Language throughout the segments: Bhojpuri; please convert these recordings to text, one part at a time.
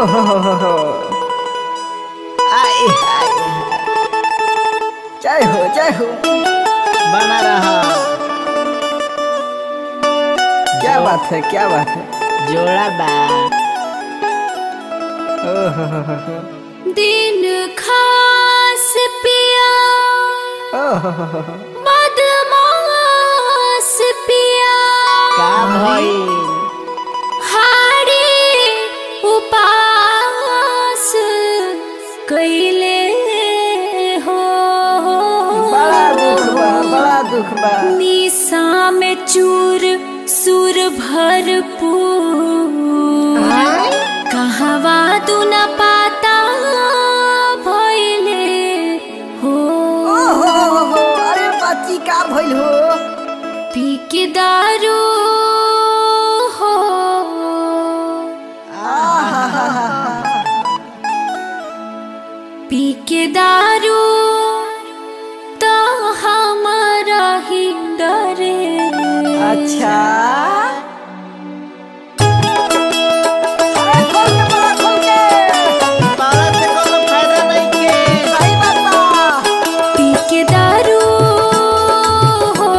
हो हो हो हो आए हाय जय हो जय हो बना रहा क्या बात है क्या बात है जोड़ा बा ओ हो हो हो हो दिन खास पिया ओ हो हो हो हो बदमाश पिया का भइल हारी उपास कैले हो बड़ा दुख बा बड़ा दुख बा निशा में चूर सुर भरपूर कहवा तू न पाता भइले हो ओ हो हो हो हो अरे बाची का भइल हो पी के दारू हो पी के दारू तो हमारा ही डरे अच्छा अरे खोल के बड़ा खोल के तारा से कोनो फायदा नहीं के सही बात बा पी के दारू हो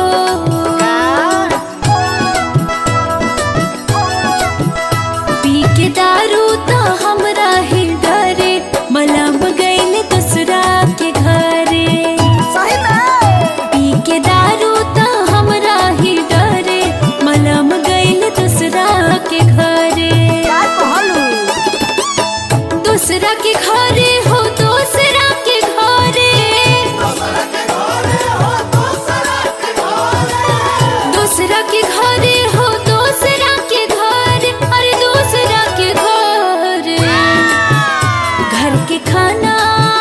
पी के दारू तो हमरा ही डरे मलम गइल दूसरा के घरे सही में पी के दारू तो हमरा ही डरे मलम गइल दूसरा के घरे क्या कहलू दूसरा के घरे हो दूसरा के घरे दूसरा के घरे हो दूसरा के घर अरे दूसरा के घर घर के खाना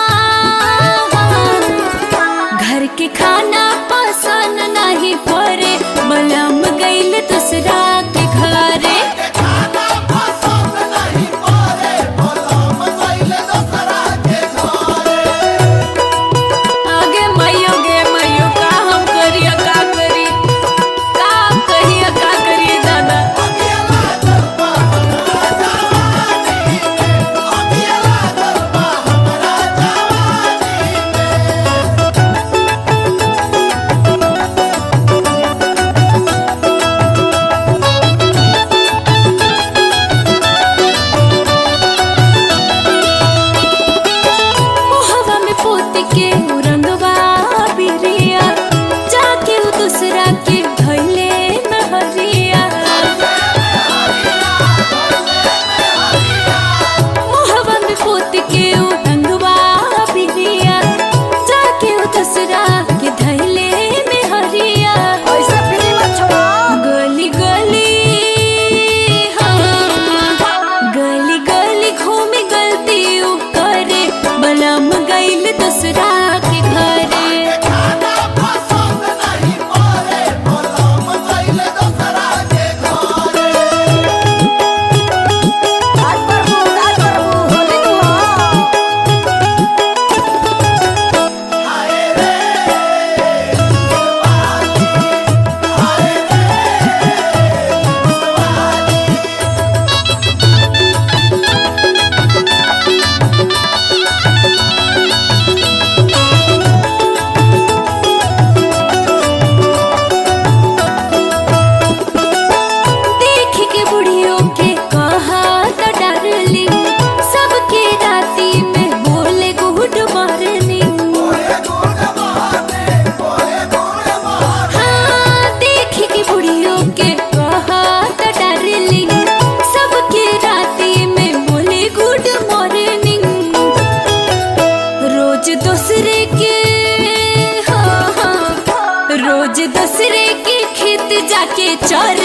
घर के खाना पसंद नहीं पड़े मलम गइल दूसरा के घरे आगे मैयो गे मैयो का हम करिया का करी का कहिया का करिए दादा मोहवा में पोत के उ रंगवा बिरिया जाके उ दूसरा के धइले नहरिया मोहवा में पोत के उ रंगवा बिरिया जाके उ दूसरा के धइले मेहरिया ऐसे फ्री मत छोड़ो गली गली हाँ गली गली घूमी गलती उ करे बलम गइल दूसरा के घरे आज प्रभु आज प्रभु होली नु हो देख के बुढ़ियों के कहा तो डरली सबके राती में बोले गुड मॉर्निंग हाँ देख के बुढ़ियों के कहा तो डरली सबके राती में बोले गुड मॉर्निंग रोज दूसरे के हाँ हाँ रोज दूसरे के खेत जाके चर